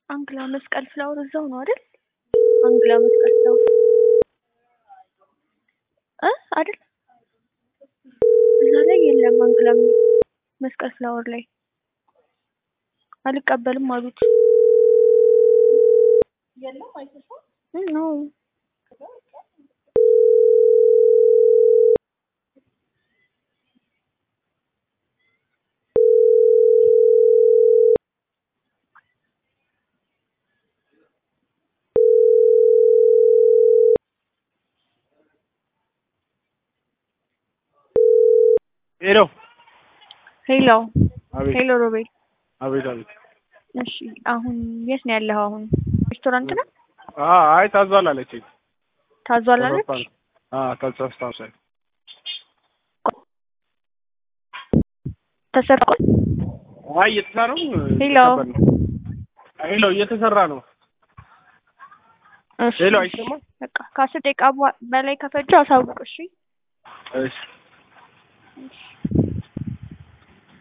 አንግላ መስቀል ፍላወር እዛው ነው አይደል? አንግላ መስቀል ፍላወር እ አይደል? እዛ ላይ የለም። አንግላ መስቀል ፍላወር ላይ አልቀበልም አሉት። ነው ሄሎ ሄሎ አቤት ሄሎ ሮቤል አቤት አቤት እሺ አሁን የት ነው ያለኸው አሁን ሬስቶራንት ነው አ አይ ታዟል አለችኝ ታዟል አለች አ ታዟል ተሰርቋል አይ እየተሰራ ነው ሄሎ እየተቀበል ነው። ሄሎ እየተሰራ ነው እሺ ሄሎ አይሰማም በቃ ከአስር ደቂቃ በኋላ- በላይ ከፈጀ አሳውቅ እሺ እሺ